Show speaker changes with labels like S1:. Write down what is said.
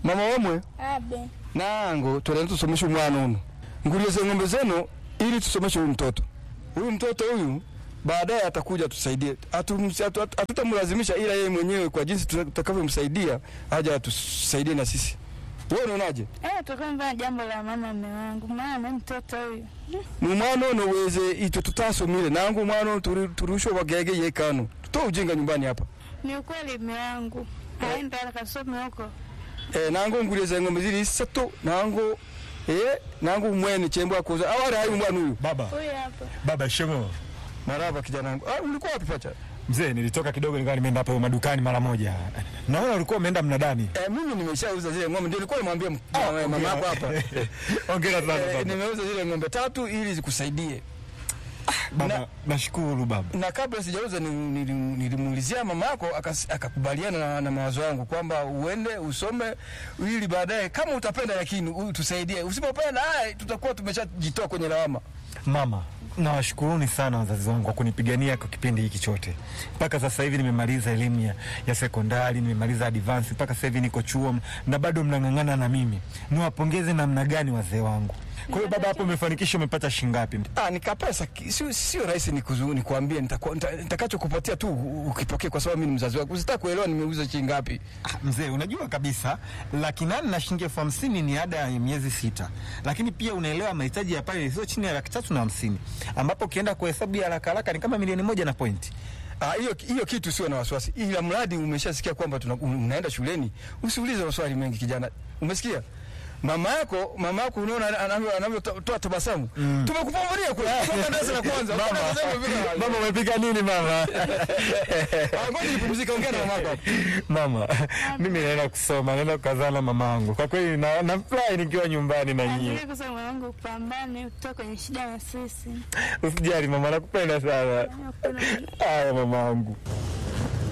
S1: mama wamwe
S2: abe
S1: nango twenda tusomeshe umwana uno ngulize ng'ombe zenu ili tusomeshe huyu mtoto huyu mtoto huyu baadaye atakuja tusaidie Hatumsi- hatu- hatu- hatutamlazimisha ila yeye mwenyewe kwa jinsi tutakavyomsaidia aja atusaidie na sisi wewe unaonaje
S2: eh, tukamva jambo la mama mme wangu, maana mtoto huyu
S1: numwana ono weze ito tutasomile nangu mwana ono turi- turusho bagege yekano tutoe ujinga nyumbani hapa
S2: ni ukweli mme wangu aenda akasome huko.
S1: e, nango ngulize ng'ombe zili isatu nango e, nangu mwene chembo akoza awari hayu mwana huyu
S3: Baba,
S2: Huyu hapa
S3: baba shemo.
S1: maraba kijana wangu ah, ulikuwa wapi pacha
S3: Mzee, nilitoka kidogo nikawa nimeenda hapo madukani mara moja. Naona ulikuwa umeenda mnadani.
S1: e, mimi nimeshauza zile ng'ombe ndio nilikuwa nimwambia m- mama- mama yako hapa
S3: Hongera sana
S1: e,
S3: baba.
S1: nimeuza zile ng'ombe tatu ili zikusaidie
S3: Baba, nashukuru baba.
S1: na kabla sijauza ni- nili- nilimuulizia mama yako akas- akakubaliana na, na mawazo yangu kwamba uende usome ili baadaye kama utapenda lakini u- tusaidie usipopenda haya tutakuwa tumeshajitoa kwenye lawama
S3: Mama, nawashukuruni sana wazazi wangu kwa kunipigania kwa kipindi hiki chote. Mpaka sasa hivi nimemaliza elimu ya, ya sekondari, nimemaliza advance, mpaka sasa hivi niko chuo na bado mnang'ang'ana na mimi. Niwapongeze namna gani wazee wangu. Kwa hiyo baba, hapo umefanikisha, umepata shilingi ngapi?
S1: Ah, nikapesa ki- sio sio rahisi nikuzu- nikuambie nitakuwa- nita- nitakachokupatia tu u- ukipokee kwa sababu mimi ni mzazi wako usitaka kuelewa nimeuza shilingi ngapi
S3: Ah, Mzee, unajua kabisa laki nane na shilingi elfu hamsini ni ada ya miezi sita, lakini pia unaelewa mahitaji ya pale sio chini ya laki tatu na hamsini ambapo ukienda kwa hesabu ya haraka haraka ni kama milioni moja na pointi.
S1: Ah, hiyo hiyo kitu sio na wasiwasi, ila mradi umeshasikia kwamba tuna- unaenda shuleni, usiulize maswali mengi kijana. Umesikia? Mama yako mama yako unaona anavyo- anavyotoa tabasamu. Tumekupambalia kule kutoka darasa la kwanza.
S3: Mama,
S1: Unasema vile.
S3: mama umepika nini mama?
S1: Ah, ngoja nipumzike, ongea na mama yako. hapo.
S3: Mama, mimi naenda kusoma, naenda kukazana na mama yangu. Kwa kweli na, nafurahi nikiwa nyumbani na nyinyi.
S2: Endelee kusema mwanangu, upambane kutoka kwenye shida na sisi.
S3: Usijali mama, nakupenda sana.
S2: Nakupenda.
S3: Haya mama yangu.